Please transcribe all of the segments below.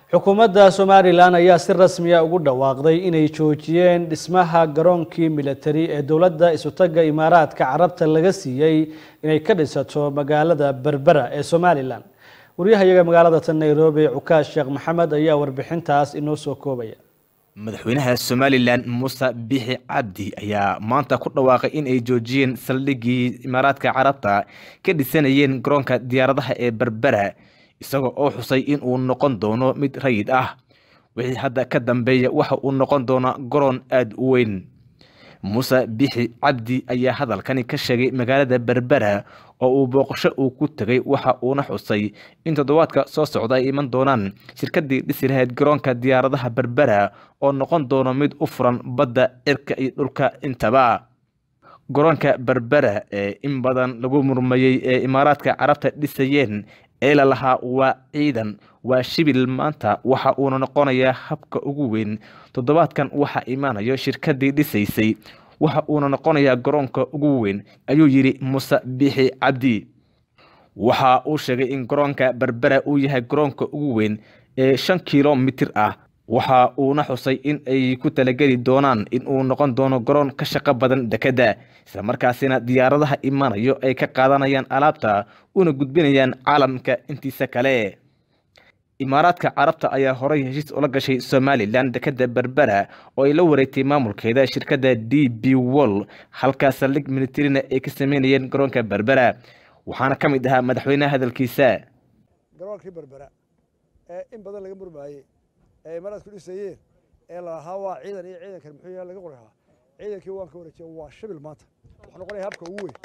xukuumadda somalilan ayaa si rasmiya ugu dhawaaqday inay joojiyeen dhismaha garoonkii militari ee dowladda isutaga imaaraadka carabta laga siiyey inay ka dhisato magaalada berbera ee somalilan waryahayaga magaalada tan nairobi cukaash sheekh maxamed ayaa warbixintaas inoo soo koobaya madaxweynaha somalilan muuse bixi cabdi ayaa maanta ku dhawaaqay in ay joojiyeen saldhiggii imaaraadka carabta ka dhisanayeen garoonka diyaaradaha ee berbera isagoo oo xusay in uu noqon doono mid rayid ah wixii hadda ka dambeeya waxa uu noqon doonaa garoon aada u weyn muuse bixi cabdi ayaa hadalkani ka sheegay magaalada berbera oo uu booqasho uu ku tegay waxa uuna xusay in toddobaadka soo socda ay iman doonaan shirkadii dhisi lahayd garoonka diyaaradaha berbera oo noqon doono mid u furan badda cirka iyo dhulka intaba garoonka berbera ee in badan lagu murmayey ee imaaraadka carabta dhisayeen ee la lahaa waa ciidan waa shibil maanta waxa uuna noqonayaa habka ugu weyn toddobaadkan waxaa imaanayo shirkadii dhisaysay waxa uuna noqonayaa garoonka ugu weyn ayuu yidhi muuse bixi cabdi waxa uu sheegay in garoonka berbera uu yahay garoonka ugu weyn ee shan kilomitir ah waxa uuna xusay in ay ku talageli doonaan in uu noqon doono garoon ka shaqo badan dekedda islamarkaasina diyaaradaha imanayo ay ka qaadanayaan alaabta una gudbinayaan caalamka intiisa kale imaaraadka carabta ayaa horay heshiis ula gashay somalilan dekedda berbera oo ay la wareegtay maamulkeeda shirkadda d b wol halka saldhig militarina ay ka sameynayeen garoonka berbera waxaana ka mid ahaa madaxweyneha hadalkiisa garoonkii berbera ee in badan laga murmaayey ee imaaraadku dhisayeen ee lalahaa waa ciidan iyo ciidankan muxuu yahay laga qorahaa ciidankii waan ka wareejiya waa shibil maanta wuxuu noqonaya habka ugu weyn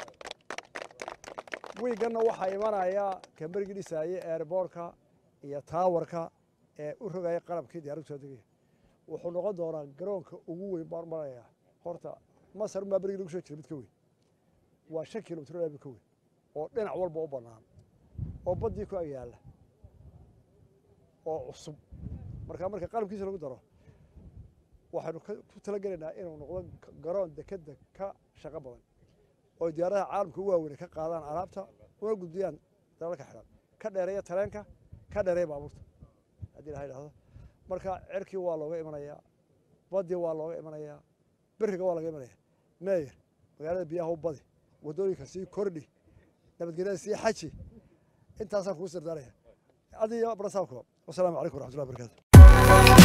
wiiganna waxaa imanaya kamberigii dhisaayey airboortka iyo taawarka ee u rogaya qalabkii diyaaraddu soo degaya wuxuu noqon doonaa garoonka ugu weyn baan maraya horta masar unbaa berigii lagu soo jira mid ka weyn waa shan kilomitr mid ka weyn oo dhinac walba u bannaan oo baddii ku agyaalla oo cusub markaa marka qalabkiisa lagu daro waxaynu ku talagelaynaa inuu noqdo garoon dekedda ka shaqo badan oo diyaaradaha caalamka u waaweyne ka qaadaan alaabta una gudbiyaan dalalka xidhan ka dheereeya tareenka ka dheereeya baabuurta haddii laha idhahdo marka cerkii waa looga imanayaa baddii waa looga imanayaa beriga waa laga imanaya meeyer magaalada biyaha u badi waddooyinka sii kordhi nabadgelyada sii xaji intaasaan kugu sirdaanaya adiyo brasaabko wasalaamu calaykum waraxmatullahi barakatu